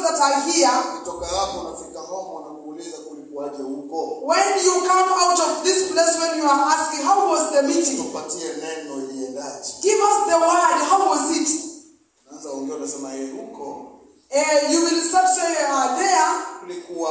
that are here, kutoka hapo unafika home wanakuuliza kulikuwaje huko when you come out of this place, when you are asking, how was the meeting? tupatie neno iliendaje Give us the word, how was it? naanza ongea unasema "Eh, huko Uh, you will start saying, uh, there, kulikuwa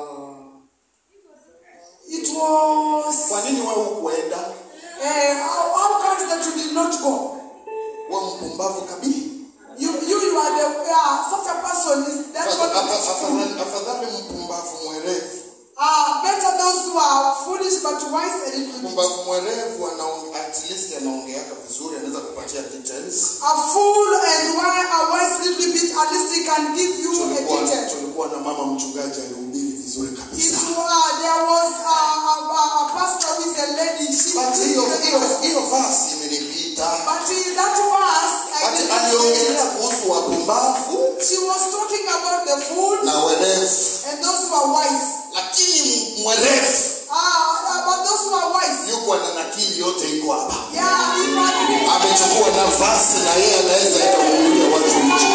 it was. kwa nini wewe hukuenda Uh, how, how comes that you did not go? we mpumbavu kabisa You, you, you are the, yeah, such a person is, that's what Afa- it is. afadhali afadhali mpumbavu mwerevu Uh, better those who are foolish but wise a little bit. mpumbavu mwerevu anaong- at least anaongeaka vizuri anaweza kupatia details A fool and wise, a wise little bit, at least he can give you a tulikuwa detail. tulikuwa na mama mchungaji alihubiri vizuri It, kabisa uh, there was a, a, a, a pastor with a lady. She but hiyo hiyo hiyo verse imenipita But in that verse, I but think aliongelea kuhusu wapumbavu she was talking about the fools na werevu and those who are wise. lakini mwerevu Ah, about those who are wise. yuko na nakili yote iko hapa Yeah, it was amechukua nafasi na yeye anaweza ikahubiria watu nje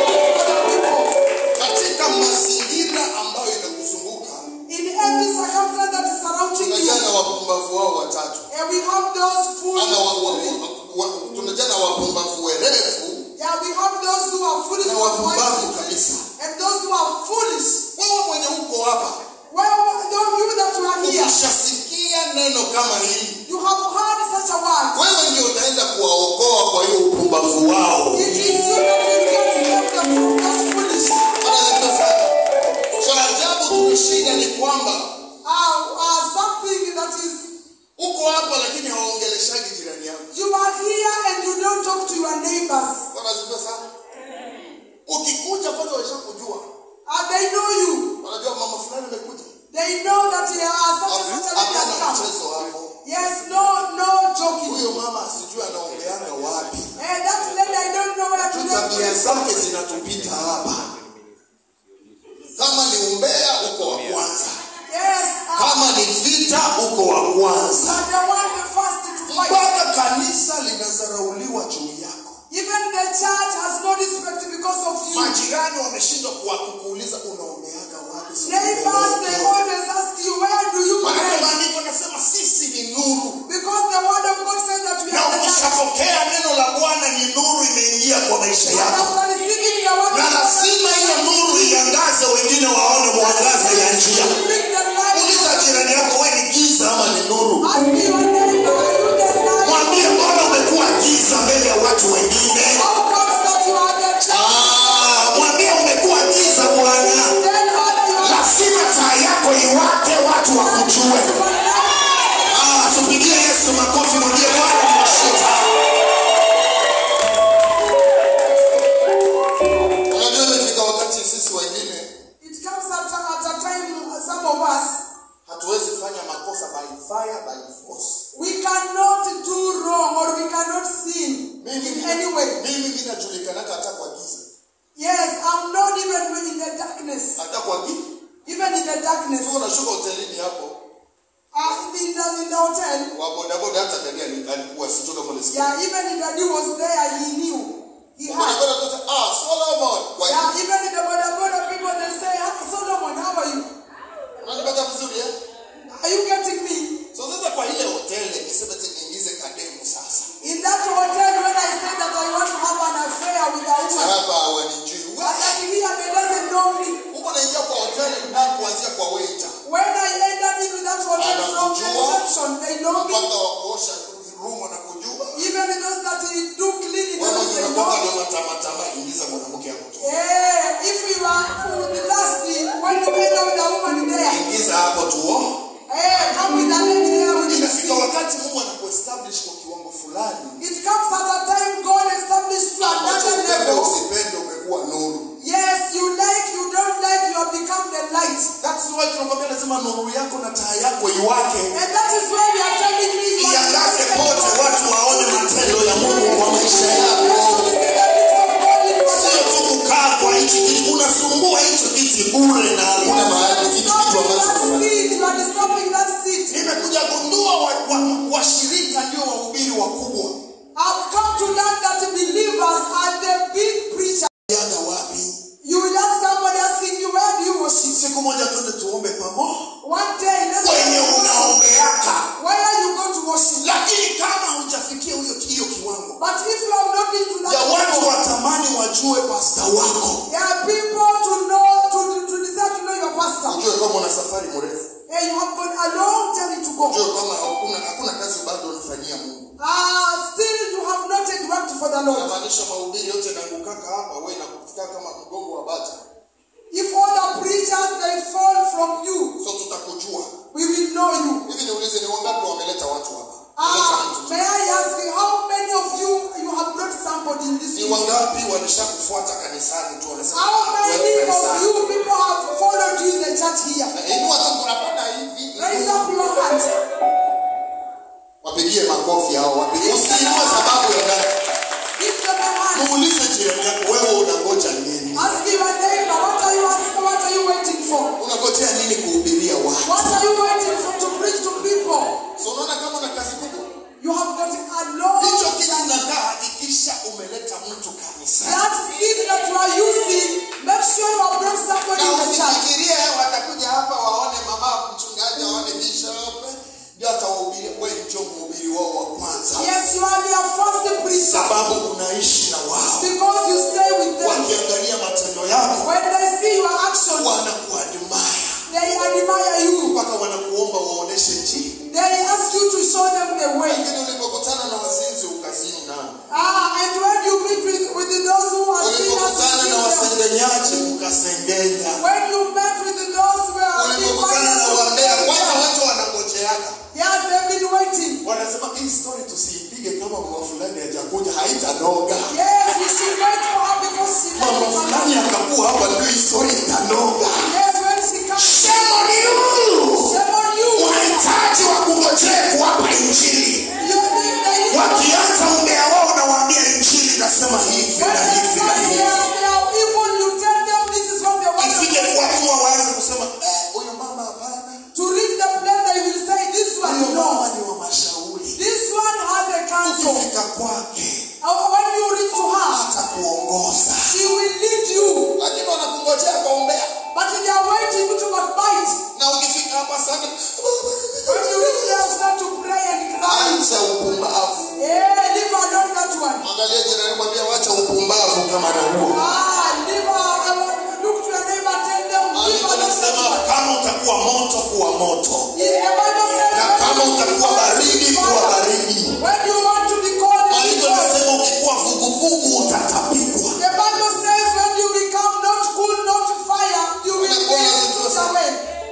katika mazingira ambayo inakuzunguka in every circumstance that is surrounding you. tunajana wapumbavu wao watatu And we have those fools. ama wa, wa, wa, wa, tunajana wapumbavu werevu Yeah, we have those who are foolish na and wapumbavu wise. kabisa And those who are foolish. wewe mwenye uko hapa Well, don't you that you are here, ukishasikia neno kama hili you have heard such a word. wewe ndio utaenda kuwaokoa kwa hiyo upumbavu wao It is you that will get saved the fool, those foolish. cha ajabu tumeshinda ni kwamba Uh, uh, something that is uko hapa lakini hawaongeleshaji jirani yako You are here and you don't talk to your neighbors. Bwana asifiwe sana ukikuja kwanza washakujua And they know you. wanajua mama fulani amekuja They know that you are such and such a lady has hapana come. mchezo hapo Yes, no, no joking. huyo mama sijui anaongeanga wapi And that lady, I don't know where to tu go. tabia zake zinatupita hapa kama ni umbea uko wa kwanza Yes, uh, kama ni vita uko wa kwanza and the one the first to fight. mpaka kanisa linazarauliwa juu yako Even the church has no respect because of you. majirani wameshindwa kuwa- kukuuliza unaombeaga wapi siku Neighbors, they mbele?" always ask you, where do you Maana pray? maandiko nasema sisi ni nuru Because the word of God says that we na are the light. ukishapokea neno la bwana ni nuru imeingia kwa maisha And yako after receiving the word na of God, lazima hiyo nuru iangaze wengine waone mwangaza ya njia bring the light. uliza jirani yako we ni giza ama ni nuru Ask your neighbor, are you the light? mwambie mbona umekuwa giza mbele ya watu wengine How comes that you are the church? Ah, mwambie umekuwa giza bwana Then how you are lazima taa yako iwake watu wakujue Ah, tupigie yesu makofi mwambie bwana tunashita unajua imefika wakati sisi wengine It comes at a, at a time, uh, some of us, hatuwezi fanya makosa by fire by force we cannot do wrong or we cannot sin mimi in any way. mimi mi najulikanaka hata kwa giza Yes, I'm not even in the darkness. hata kwa giza Even in the darkness. tu unashuka hotelini hapo Uh, in, the, in the hotel, wabodaboda hata dani ali- alikuwa sijui kama unasikia yeah, even if daddy was there, he knew. He had. bodaboda tuta ah Solomon kwa Yeah, hiyo even in the Boda Boda people, they say, "Ah, Solomon, how are you? unanipata vizuri eh Are you getting me? so sasa kwa ile hoteli niseme ati niingize kademu sasa In that hotel, when I said that I want to have an affair with a woman, hapa hawanijui and that here they doesn't know me. huko naingia kwa hoteli na kuanzia kwa waiter When I entered into that hotel from the reception, they know me. mpaka wa kuosha room wanakujua Even those that do cleaning, wewe mwenye they unakuwa know na me. matamatama ingiza mwanamke hapo tu Eh, if you are for the last, when you enter with a woman there, ingiza hapo tu oh. eh, come with a lady there with the inafika seat. wakati Mungu anakuestablish kwa kiwango fulani It comes at a time God established to ambacho another upende level. usipende umekuwa nuru Yes, you like, you don't like, you have become the light. that's why tunakwambia lazima nuru yako na taa yako iwake And that is why we are telling you, you must iangaze see the pote Lord. watu waone matendo ya Mungu kwa maisha yako You see the things of God in your sio life. tu kukaa kwa hichi kiti unasumbua hicho kiti bure na hakuna mahali Yes, kitu you are kitu stopping ambacho that seat. You are stopping that seat. nimekuja gundua washirika wa, wa washirika ndio wahubiri wakubwa I've come to learn that believers are the big preachers. yaga wapi You will ask somebody else, worship. siku moja twende tuombe pamoja One day, let's kwenye unaombeaka Where are you going to worship? lakini kama hujafikia huyo hiyo kiwango But if you have not been to that ya watu level, watamani wajue pasta wako there are people to know, to, to desire to know your pastor. ujue kama una safari mrefu Hey, you have got a long journey to go. ujue kama hakuna hakuna kazi bado unafanyia mungu Ah, still you have not yet worked for the Lord. namaanisha mahubiri yote nangukaka hapa we nakufika kama mgongo wa bata If all the preachers they fall from you, so tutakujua we will know you. hivi niulize ni wangapi wameleta watu hapa Wameleta Ah, mtu. may I ask you, how many of you you have brought somebody in this ni room? wangapi walishakufuata kanisani tu wanasema How "Tuende many of kanisani." you people have followed you in the church here? Na inua tu kunapanda hivi Raise up your hand. wapigie makofi hao wapigie usiinue sababu ya ndani Give them a hand. muulize jirani yako wewe unangoja nini Ask your neighbor, what are you asking? What are you waiting for? unangojea nini kuhubiria watu What are you waiting for to preach to people? so unaona kama una kazi kubwa You have got a long hicho kitu journey. nakaa hakikisha umeleta mtu kanisani That seed that you are using, make sure you have brought somebody na in the church. usifikirie watakuja hapa waone mama mchungaji waone bishop ndio atawahubiria we njo mhubiri wao wa kwanza Yes, you are their first preacher sababu unaishi na wao because you stay with them. wakiangalia matendo yako When they see your actions, wanakuadimaya they admire you. mpaka wanakuomba waoneshe njia They ask you to show them the way. lakini ulipokutana na wazinzi ukazini nao Ah, and when you meet with, with those who are ulipokutana na sinners, wasengenyaji ukasengenya when you met with those who are ulipokutana na wambea kwanza watu wanangojeaka yes, they've been waiting. wanasema hii story tusiipige kama mama fulani hajakuja haitanoga Yes, we should wait for her because she mama never fulani akakuwa hapa ndio hii story itanoga Yes, when she comes, shame on you shame on you. unahitaji wakungojee kuwapa injili You need the wakianza umbea wao nawaambia injili nasema hivi When na they hivi na say they hivi are, they are evil, you tell them this is from the word of isije God. kuamua waanze kusema "Eh, huyo mama hapana To read the plan, they will say, This one, huyo no. mama ni wa mashauri This one has a counsel. ukifika kwake Uh, When you reach to her, atakuongoza she will lead you. lakini wanakungojea kwa umbea But they are waiting to backbite. na ukifika hapa sana When you reach there, start to pray and cry. acha upumbavu Yeah, leave alone that one. angalia jirani mwambia wacha upumbavu kama na huo Ah, leave her, uh, look to your neighbor, tell them, leave Andiko alone that linasema one. kama utakuwa moto kuwa moto Yeah, the Bible says, na when kama you utakuwa want to baridi be kuwa cold, baridi When you want to be cold, be Andiko cold. linasema ukikuwa vuguvugu utatapikwa The Bible says when you become not cool, not fire, you will be put away.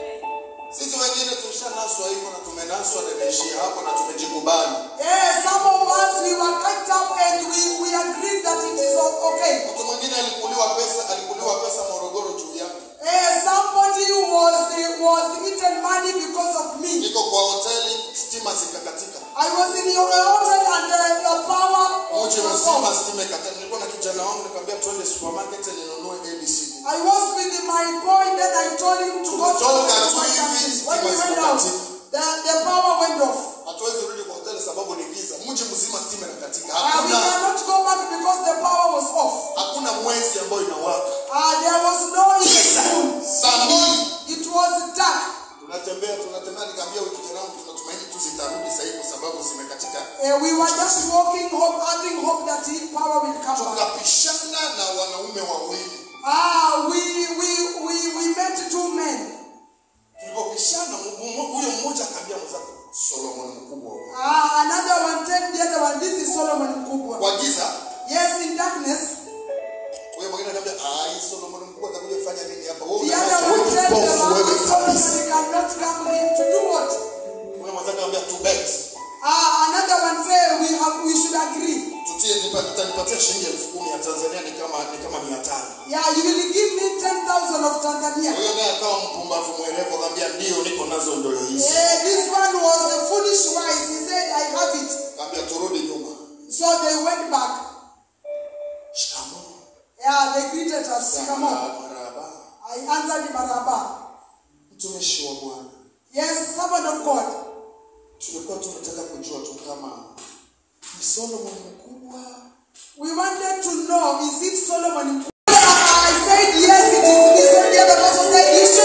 sisi wengine tulishanaswa hivyo na tumenaswa na imeishia hapo na tumejikubali Yeah, some of us we were cut up and we, we agreed that it is o- okay. mtu mwingine alikuliwa pesa alikuliwa pesa morogoro juu yake Eh, somebody was was eaten money because of me. niko kwa hoteli stima zikakatika I was in your hotel and uh, your power was mji was mzima off. stima ikatika nilikuwa na kijana wangu nikamwambia twende supermarket ninunue abc I was with my boy, then I told him to go to Tumetoka tu buy hivi, something. When stima we went out, zikakatika. the, the power went off. hatuwezi rudi kwa hoteli sababu ni giza mji mzima stima inakatika Uh, we hakuna cannot go back because the power was off. hakuna mwezi ambayo inawaka Uh, there was no giza moon. saa mbili It was dark. tunatembea tunatembea nikaambia huyu kijana wangu tunatumaini tu zitarudi sahii kwa sababu zimekatika Uh, we were just walking hope, having hope that his power will come back. tukapishana na wanaume wawili Ah, we, we, we, we met two men. tulipopishana mu- mu- huyo mmoja akaambia mwenzake solomon mkubwa huyo. Ah, another one told the other one, this is Solomon Mkubwa. kwa giza Yes, in darkness. huyo mwingine akaambia "Ah, hii solomon mkubwa atakuja fanya nini hapa wewe The unaacha other wewe one told the kipofu one, wewe Solomon kabisa cannot come here to do what? huyo mwenzake akamwambia tu bet Ah, another one said we have we should agree. tutie nipa- utanipatia shilingi elfu kumi ya tanzania ni kama ni kama mia tano Yeah, you will give me 10,000 of Tanzania. huyo naye akawa mpumbavu mwerevu akamwambia ndio niko nazo ndo hizi Yeah, this one was a foolish wise. He said, I have it. akamwambia turudi nyuma So they went back. shikamoo Yeah, they greeted us. Come on. maraba I answered Maraba. mtumishi wa bwana Yes, servant of God. tulikuwa tunataka kujua tu kama ni solomon mkubwa We wanted to know, is it Solomon? I said, yes, it is. He said, the other person said, you should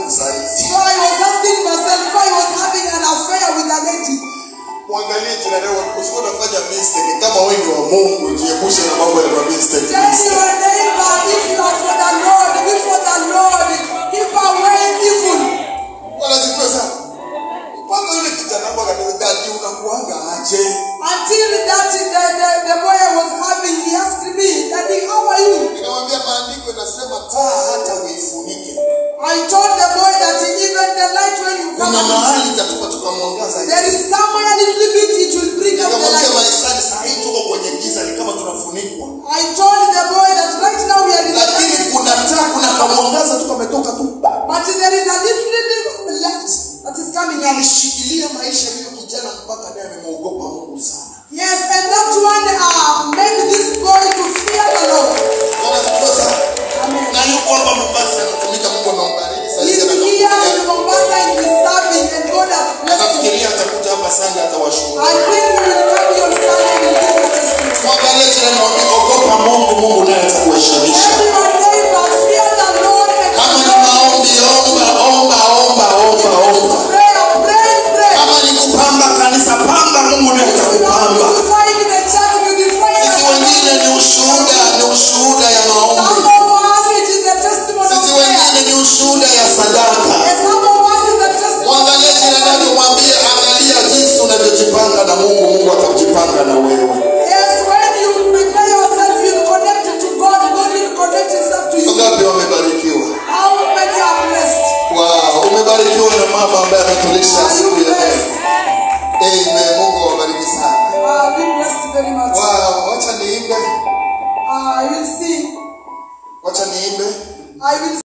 yangu saa hizi So I was asking myself if I was having an affair with a lady. mwangalie jirani yako usikuwa unafanya mistake kama wewe ni wa mungu jiepushe na mambo ya mistake Tell your neighbor if you are for the Lord, live for the Lord, keep away evil. wanazijua sana kwanza yule kijana wangu akaniambia dadi unakuanga aje Until that the, the, the boy I was having, he asked me, Daddy, how are you? nikamwambia maandiko inasema taa hata uifunike I told the boy that even the light when you come kuna out, mahali itatupa tukamwangaza there is somewhere a little bit it will bring up the nikamwambia light. maisani saa hii tuko kwenye giza ni kama tunafunikwa I told the boy that right now we are in the lakini darkness, kuna taa kuna kamwangaza tu kametoka tu but there is a little, little light that is coming up. alishikilia maisha hiyo kijana mpaka naye amemwogopa mungu sana Yes, and that one uh, made this boy to fear the Lord. Wanazijua sana Amen. na yuko hapa Mombasa anatumika Mungu amembariki sasa He's hivi here anakuja. in Mombasa and he's serving and God has blessed him. Anafikiria atakuja hapa Sunday atawashuhudia. I think he will come here on Sunday and give the testimony. Mwangalie jirani mwambie ogopa Mungu, Mungu naye atakuheshimisha. Tell your neighbor, fear the Lord and Kama ni maombi, omba, omba, omba, omba, omba. prayer, pray, pray. Kama ni kupamba kanisa, pamba, Mungu naye You are atakupamba. beautifying the church, beautifying Sisi the wengine ni ushuhuda, ni ushuhuda ya Some maombi. of us, it is the testimony of Sisi prayer. wengine ni ushuhuda ya sadaka. And some of us is the testimony Mwangalie jirani yako, mwambie angalia jinsi unavyojipanga na Mungu, Mungu atakujipanga na wewe. Yes, when you prepare yourself, you connect to God. God will connect Himself to you. Wangapi wamebarikiwa? How many are blessed? Wow, umebarikiwa na mama ambaye ametulisha Are you siku ya leo. blessed? Amen. Mungu awabariki sana. Uh, be blessed very much. Wow, wacha niimbe. Uh, I will sing. Wacha niimbe. I will